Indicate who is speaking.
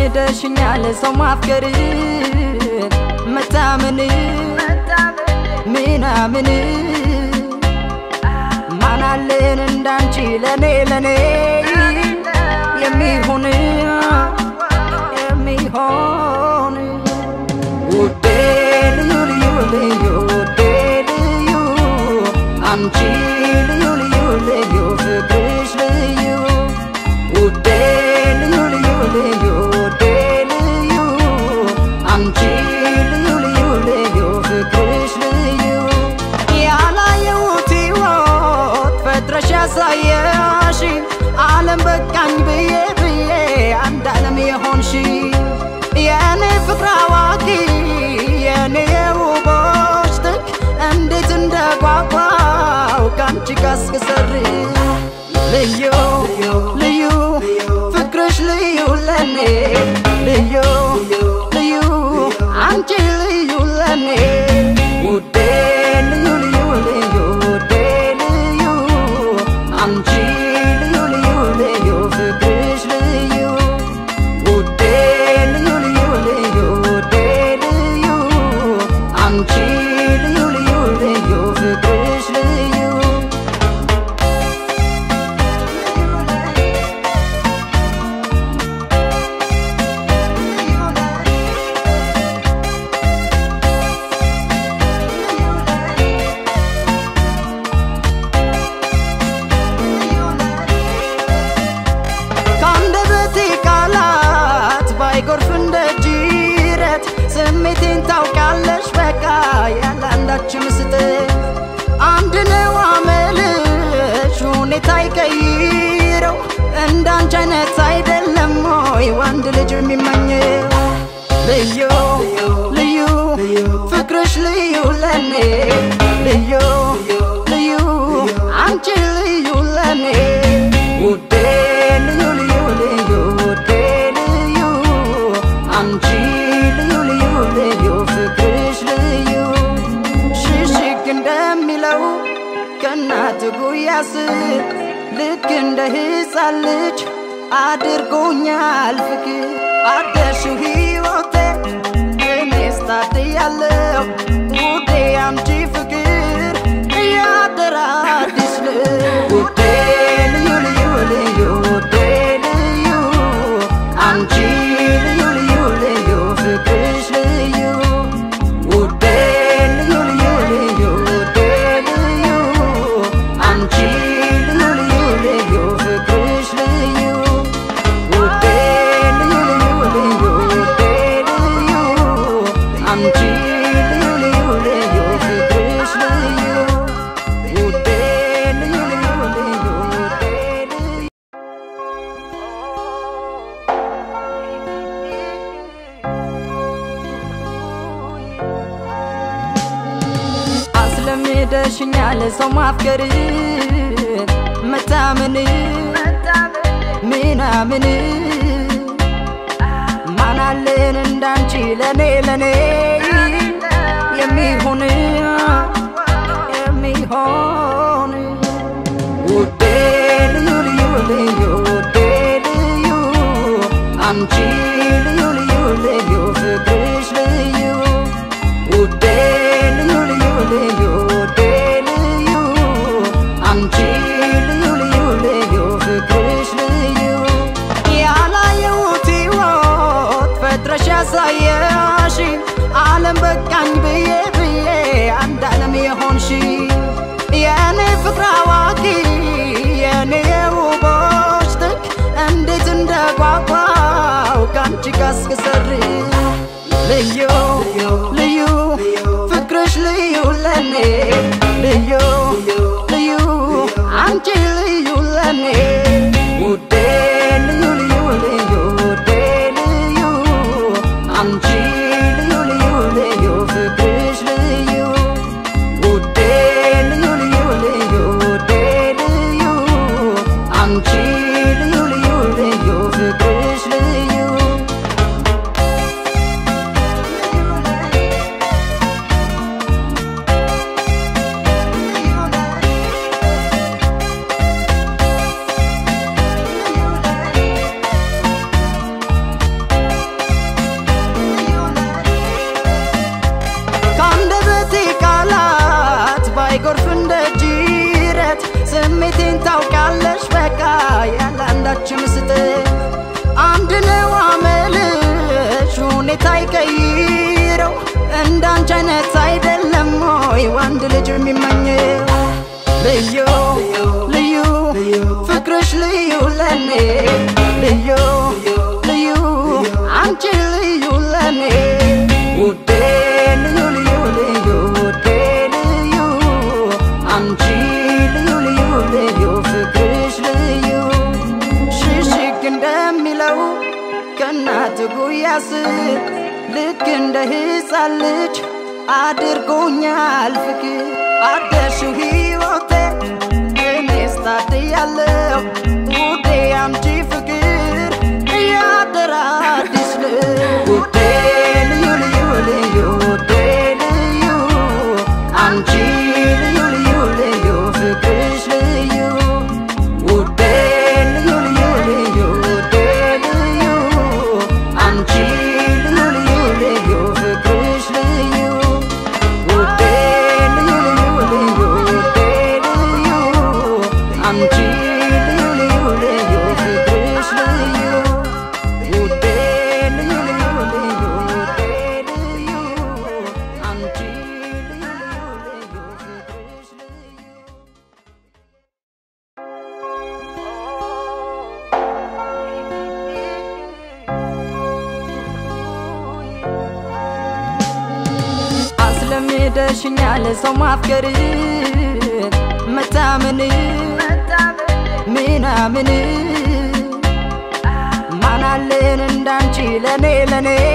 Speaker 1: አስለምደሽኛል ሰው ማፍቀር መታመን ምናምን ማናለን እንዳንቺ ለኔ ለኔ የሚሆን የሚሆን ውዴ ልዩ ልዩ ልዩ ውዴ ልዩ አንቺ ልዩ ልዩ ልዩ ፍቅርሽ ልዩ ውዴ ልዩ ልዩ ልዩ ውዴ ልዩ አንቺ ልዩ ልዩ ልዩ ፍቅርሽ ልዩ ያላየሁት ሕይወት ፈጥረሽ ያሳየሽ ዓለም በቃኝ ብዬ ብዬ አንድ ዓለም የሆንሽ የእኔ ፍቅር አዋቂ የእኔ የውቦች ጥግ እንዴት እንደጓጓው ከአንቺ ጋር እስክሰር ልዩ ልዩ ፍቅርሽ ልዩ ለኔ ልዩ ልዩ አንቺ ልዩ ለኔ ውዴ ልዩ ልዩ ልዩ ውዴ ልዩ አንቺ ልዩ ልዩ ልዩ ፍቅርሽ ልዩ ውዴ ልዩ ልዩ ልዩ ውዴ ልዩ አንቺ ልዩ ልዩ ልዩ ፍቅርሽ ልዩ ከአንደበቴ ቃላት ባይጎርፍ እንደ ጅረት ስሜቴን ታውቃለሽ በቃ ያለ አንዳች ምስጥር አንድ ነው አመልሽ ሁኔታ ይቀይረው እንዳንቺ አይነት አይደለም ሆይ ወንድ ልጅ የሚመኘው ልዩ ልዩ ፍቅርሽ ልዩ ለኔ ልዩ ልዩ አንቺ ልዩ ለኔ ውዴ ልዩ ልዩ ልዩ ውዴ ልዩ አንቺ ልዩ ልዩ ልዩ ፍቅርሽ ልዩ ሽሽግ እንደሚለው ከእናት ጉያ ስር ልክ እንደ ሕፃን ልጅ አድርጎኛል ፍቅር አደርሽው ሕይወቴ እኔስ ታድያለሁ ውዴ አንቺ ፍቅር እያደረ አዲስ ልብ ውዴ ልዩ ልዩ ልዩ ውዴ ልዩ አንቺ ልዩ ልዩ ልዩ ፍቅርሽ ልዩ ውዴ ልዩ ልዩ ልዩ ውዴ ልዩ አንቺ ልዩ ልዩ ልዩ ፍቅርሽ ልዩ ውዴ ልዩ ልዩ ልዩ ውዴ ልዩ አንቺ ልዩ ልዩ ልዩ ፍቅርሽ ልዩ ውዴ ልዩ ልዩ ልዩ ውዴ ልዩ አስለምደሽኛል ሰው ማፍቀር መታመን ምናምን ማናለን እንዳንቺ ለኔ ለኔ የሚሆን የሚሆን ውዴ ልዩ ልዩ ልዩ ውዴ ልዩ አንቺ ልዩ ልዩ ልዩ ፍቅርሽ ልዩ ውዴ ልዩ ልዩ ልዩ ውዴ ልዩ አንቺ ልዩ ልዩ ልዩ ፍቅርሽ ልዩ ያላየሁት ሕይወት ፈጥረሽ ያሳየሽ ዓለም በቃኝ ብዬ ብዬ አንድ ዓለም የሆንሽ የእኔ ፍቅር አዋቂ የእኔ የውቦች ጥግ እንዴት እንደጓጓው ከአንቺ ጋር እስክሰር ልዩ ልዩ ፍቅርሽ ልዩ ለኔ ልዩ ልዩ አንቺ ልዩ ለኔ ውዴ ልዩ ልዩ ልዩ ውዴ ልዩ አንቺ ልዩ ልዩ ልዩ ፍቅርሽ ልዩ ውዴ ልዩ ልዩ ልዩ ውዴ ልዩ አንቺ ልዩ ልዩ ልዩ ፍቅርሽ ልዩ አንዳችም ስጥ አንድ ነው አመልሽ ሁኔታ ይቀይረው እንዳንቺ አይነት አይደለም ወይ ወንድ ልጅ የሚመኘው ልዩ ልዩ ፍቅርሽ ልዩ ለኔ ልዩ ልዩ አንቺ ልዩ ለኔ ውዴ ልዩ ልዩ ልዩ ውዴ ልዩ አንቺ ልዩ ልዩ ልዩ ፍቅርሽ ልዩ ሽሽግ እንደሚለው ከእናት ጉያ ስር ልክ እንደ ሕፃን ልጅ አድርጎኛል ፍቅር አደርሽው ሕይወቴ እኔስ ታድያለሁ ውዴ አንቺ ፍቅር እያደረ አዲስ ልብ ውዴ ልዩ ልዩ ልዩ ውዴ ልዩ አንቺ ልዩ ልዩ ልዩ ፍቅርሽ ልዩ ውዴ ልዩ ልዩ ልዩ ውዴ ልዩ አንቺ ልዩ ልዩ ልዩ ፍቅርሽ ልዩ ውዴ ልዩ ልዩ ልዩ ውዴ ልዩ አንቺ ልዩ ልዩ ልዩ ፍቅርሽ ልዩ ውዴ ልዩ ልዩ ልዩ ውዴ ልዩ አንቺ ልዩ ልዩ ልዩ ፍቅርሽ ልዩ አስለምደሽኛል ሰው ማፍቀር መታመን ምናምን ማናለን እንዳንቺ ለኔ ለኔ